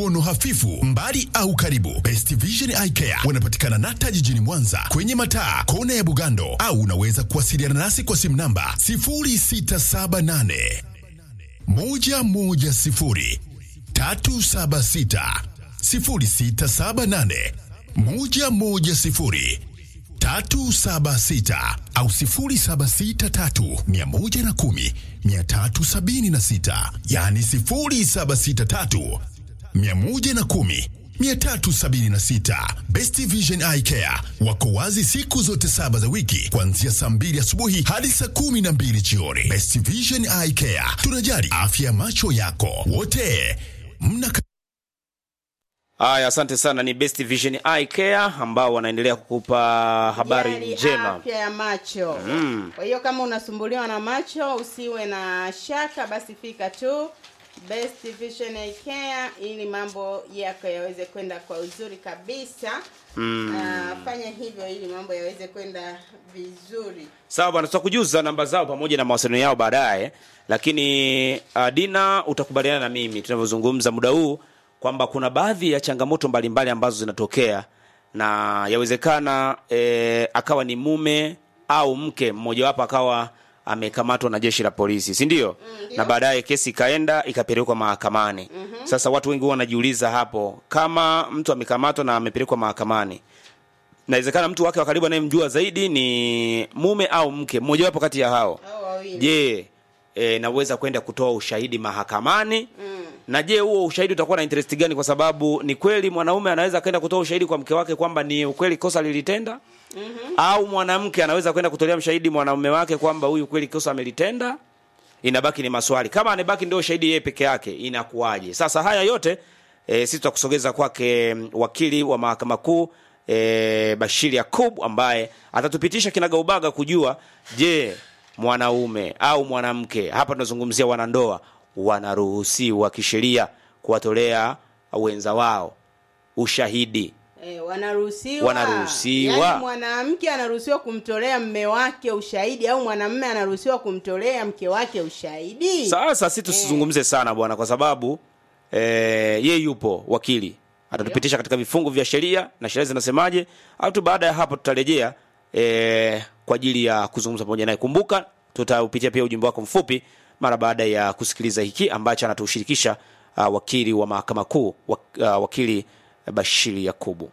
uono hafifu, mbali au karibu. Best Vision Eye Care wanapatikana Nata jijini Mwanza kwenye mataa kona ya Bugando, au unaweza kuwasiliana nasi kwa simu namba 0678 110 376 0678 110 376 au 0763 110 376, yani 0763 110 376. Best Vision Eye Care wako wazi siku zote saba za wiki kuanzia saa mbili asubuhi hadi saa kumi na mbili jioni. Best Vision Eye Care, tunajali afya ya macho yako. Wote mna Haya, asante sana. Ni Best Vision Eye Care ambao wanaendelea kukupa habari Jali njema. afya ya macho kwa hiyo kama unasumbuliwa na macho usiwe na shaka basi fika tu Best Vision Eye Care ili mambo yako yaweze kwenda kwa uzuri kabisa Ah, fanya hivyo ili mambo yaweze kwenda vizuri Sawa bwana, tutakujuza namba zao pamoja na mawasiliano yao baadaye, lakini uh, Dina, utakubaliana na mimi tunavyozungumza muda huu kwamba kuna baadhi ya changamoto mbalimbali ambazo zinatokea na yawezekana eh, akawa ni mume au mke mmojawapo akawa amekamatwa na jeshi la polisi, si ndio? na baadaye kesi ikaenda ikapelekwa mahakamani. Sasa watu wengi huwa wanajiuliza hapo, kama mtu amekamatwa na amepelekwa mahakamani inawezekana mtu wake wa karibu anayemjua zaidi ni mume au mke mmojawapo kati ya hao. au wawili Je, e, naweza kwenda kutoa ushahidi mahakamani? Na je, huo ushahidi utakuwa na interest gani? Kwa sababu ni kweli mwanaume anaweza kwenda kutoa ushahidi kwa mke wake kwamba ni ukweli kosa lilitenda, au mwanamke anaweza kwenda kutolea mshahidi mwanaume wake kwamba huyu kweli kosa amelitenda. Inabaki ni maswali, kama anabaki ndio shahidi yeye peke yake inakuwaje? Sasa haya yote e, sisi tutakusogeza kwake mm, wakili wa mahakama kuu e, Bashiri Yakub ambaye atatupitisha kinagaubaga kujua, je, mwanaume au mwanamke, hapa tunazungumzia wanandoa, wanaruhusiwa kisheria kuwatolea wenza wao ushahidi Eh, wanaruhusiwa Wanaruhusiwa. Yaani mwanamke anaruhusiwa kumtolea mme wake ushahidi au mwanamume anaruhusiwa kumtolea mke wake ushahidi Sasa si tusizungumze sana bwana, kwa sababu eh, ye yupo wakili atatupitisha katika vifungu vya sheria na sheria zinasemaje, au tu baada ya hapo tutarejea eh, kwa ajili ya kuzungumza pamoja naye. Kumbuka tutaupitia pia ujumbe wako mfupi mara baada ya kusikiliza hiki ambacho anatushirikisha uh, wakili wa mahakama kuu wak, uh, wakili Bashiri Yakubu.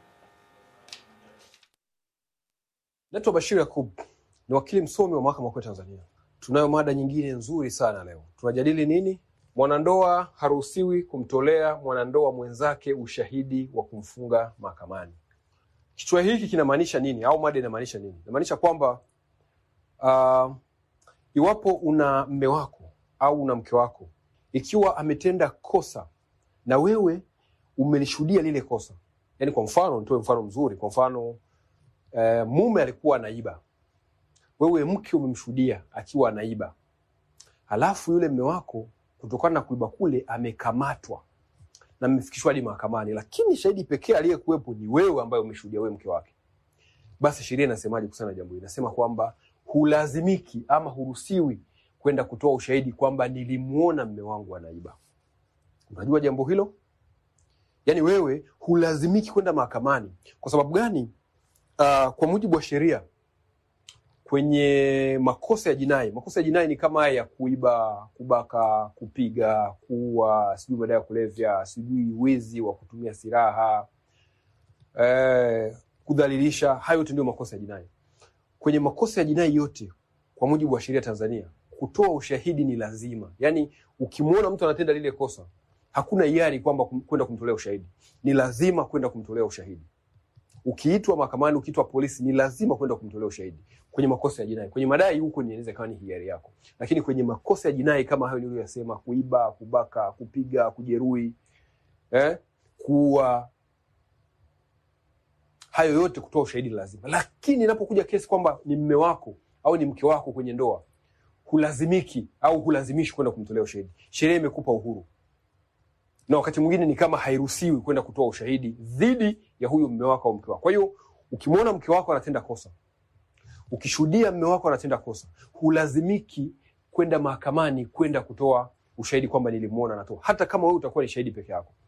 Naitwa Bashir Yakub, ni wakili msomi wa mahakama kuu ya Tanzania. Tunayo mada nyingine nzuri sana leo. Tunajadili nini? Mwanandoa haruhusiwi kumtolea mwanandoa mwenzake ushahidi wa kumfunga mahakamani. Kichwa hiki kinamaanisha nini, au mada inamaanisha nini? Inamaanisha kwamba uh, iwapo una mme wako au una mke wako, ikiwa ametenda kosa na wewe umelishuhudia lile kosa, yaani kwa mfano, nitoe mfano mzuri. Kwa mfano eh, mume alikuwa anaiba, wewe mke umemshuhudia akiwa anaiba, halafu yule mme wako kutokana na kuiba kule amekamatwa na mmefikishwa hadi mahakamani, lakini shahidi pekee aliyekuwepo ni wewe ambaye umeshuhudia, wewe mke wake. Basi sheria inasemaje kuhusiana na jambo hili? Inasema kwamba hulazimiki ama huruhusiwi kwenda kutoa ushahidi kwamba nilimuona mme wangu anaiba. Unajua jambo hilo? Yaani wewe hulazimiki kwenda mahakamani. Kwa sababu gani? Uh, kwa mujibu wa sheria kwenye makosa ya jinai, makosa ya jinai ni kama haya ya kuiba, kubaka, kupiga, kuua, sijui madawa ya kulevya, sijui wizi wa kutumia silaha, eh, kudhalilisha. Hayo yote ndio makosa ya jinai. Kwenye makosa ya jinai yote, kwa mujibu wa sheria Tanzania, kutoa ushahidi ni lazima. Yaani ukimwona mtu anatenda lile kosa, hakuna hiari kwamba kum- kwenda kumtolea ushahidi, ni lazima kwenda kumtolea ushahidi ukiitwa mahakamani, ukiitwa polisi, ni lazima kwenda kumtolea ushahidi kwenye makosa ya jinai. Kwenye madai huko ni inaweza ikawa ni hiari yako, lakini kwenye makosa ya jinai kama hayo niliyoyasema, kuiba, kubaka, kupiga, kujeruhi, eh, kuua, hayo yote kutoa ushahidi ni lazima. Lakini inapokuja kesi kwamba ni mme wako au ni mke wako kwenye ndoa, hulazimiki au hulazimishi kwenda kumtolea ushahidi. Sheria imekupa uhuru na wakati mwingine ni kama hairuhusiwi kwenda kutoa ushahidi dhidi ya huyo mme wako au mke wako. Kwa hiyo ukimwona mke wako anatenda kosa, ukishuhudia mme wako anatenda kosa, hulazimiki kwenda mahakamani kwenda kutoa ushahidi kwamba nilimwona anatoa, hata kama wewe utakuwa ni shahidi peke yako.